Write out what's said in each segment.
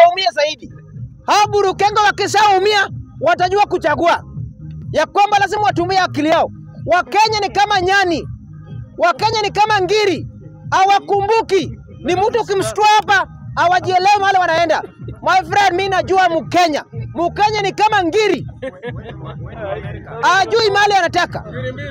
waumie zaidi. Hao Burukenge wakishaumia watajua kuchagua ya kwamba lazima watumie akili yao. Wakenya ni kama nyani, Wakenya ni kama ngiri, hawakumbuki. Ni mtu ukimshtua hapa hawajielewi mahali wanaenda. My friend, mi najua Mkenya, Mkenya ni kama ngiri, hajui mahali anataka.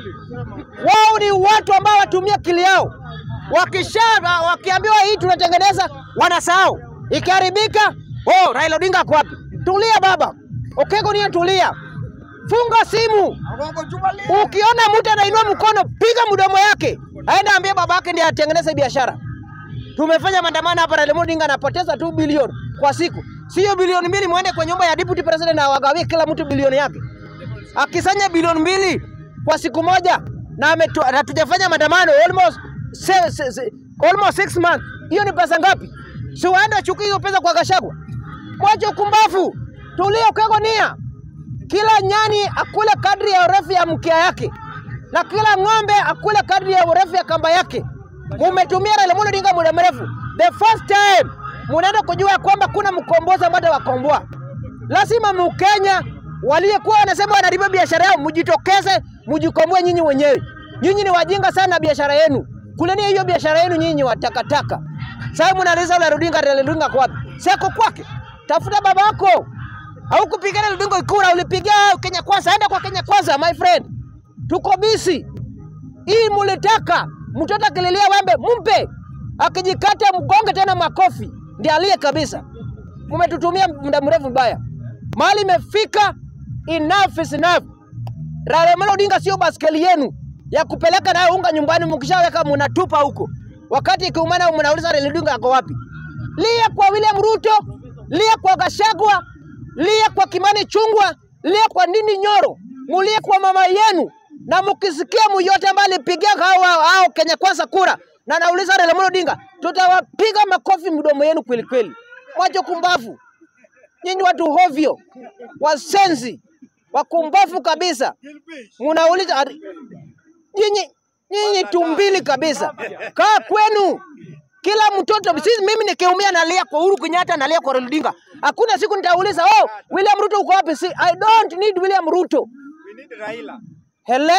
Wao ni watu ambao watumia akili yao, wakisha wakiambiwa hii tunatengeneza, wanasahau. Ikiharibika, oh, Raila Odinga ako wapi? Tulia baba, Okego niye, tulia, funga simu. Ukiona mtu anainua mkono, piga mdomo yake, aende ambie baba yake ndiye atengeneze biashara. Tumefanya maandamano hapa, Raila Odinga anapoteza tu bilioni kwa siku, sio bilioni mbili. Mwende kwa nyumba ya deputy president na wagawie kila mtu bilioni yake, akisanya bilioni mbili kwa siku moja, na ametu- na tujafanya maandamano almost se, se, se, almost six months. Hiyo ni pesa ngapi? Si waende achukue hiyo pesa kwa Gachagua. Mwache ukumbafu, tulia, Okego nia kila nyani akule kadri ya urefu ya mkia yake na kila ng'ombe akule kadri ya urefu ya kamba yake. Mumetumia Raila Amolo Odinga muda mrefu. The first time munaenda kujua ya kwamba kuna mkombozi ambaye atawakomboa. Lazima Mkenya waliyekuwa wanasema wanariba biashara yao, mjitokeze mjikomboe nyinyi wenyewe. Nyinyi ni wajinga sana na biashara yenu, kuleni hiyo biashara yenu nyinyi wa takataka. Sasa mnaliza Raila Odinga, Raila Odinga kwa wapi? Siko kwake, tafuta baba yako au kupigana Ludingo kura, ulipigia Kenya Kwanza, enda kwa Kenya Kwanza my friend, tuko bisi. Hii mulitaka mtoto akililia wembe mumpe, akijikata mgonge tena makofi, ndiye aliye kabisa. Mumetutumia muda mrefu mbaya, mahali imefika, enough is enough. Raila Amolo Odinga sio baskeli yenu ya kupeleka nayo unga nyumbani, mkishaweka munatupa huko, wakati ikiumana mnauliza Raila Odinga ako wapi? Lia kwa William Ruto, lia kwa Gachagua, lia kwa Kimani Chungwa, lia kwa Ndindi Nyoro, mulie kwa mama yenu, na mkisikia myote ambaye alipigia hao hao Kenya Kwanza kura na nauliza Raila Amolo Odinga, tutawapiga makofi mdomo yenu kweli kweli. Wacho kumbavu nyinyi, watu hovyo, wasenzi, wakumbavu kabisa. Munauliza ati- nyinyi nyinyi tumbili kabisa, kaa kwenu kila mtoto sisi, mimi nikiumia nalia kwa Uhuru Kenyatta, nalia kwa Raila Odinga. Hakuna siku nitauliza oh, William Ruto uko wapi? Si, I don't need William Ruto. We need Raila. Hele,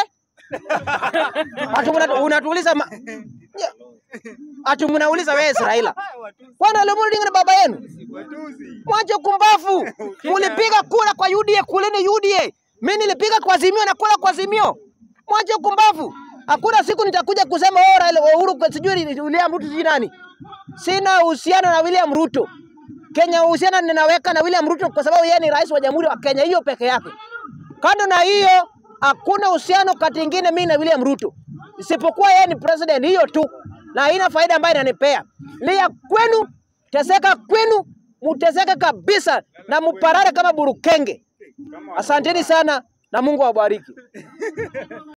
ati muna- unatuuliza ma... Ya. ati mnauliza wewe si Raila? Kwani Raila Odinga ni baba yenu? Watuzi. Mwache kumbafu. Mulipiga kura kwa UDA, kuleni UDA. Mimi nilipiga kwa Azimio na kula kwa Azimio. Mwache kumbafu. Hakuna siku nitakuja kusema oh, Raila Uhuru kwa sijui William Ruto sijui nani. Sina uhusiano na William Ruto. Kenya uhusiano ninaweka na William Ruto kwa sababu yeye ni rais wa Jamhuri wa Kenya, hiyo peke yake. Kando na hiyo, hakuna uhusiano kati ingine mimi na William Ruto, isipokuwa yeye ni president, hiyo tu, na haina faida ambayo inanipea. Lia kwenu, teseka kwenu, muteseke kabisa na muparare kama burukenge. Asanteni sana na Mungu awabariki.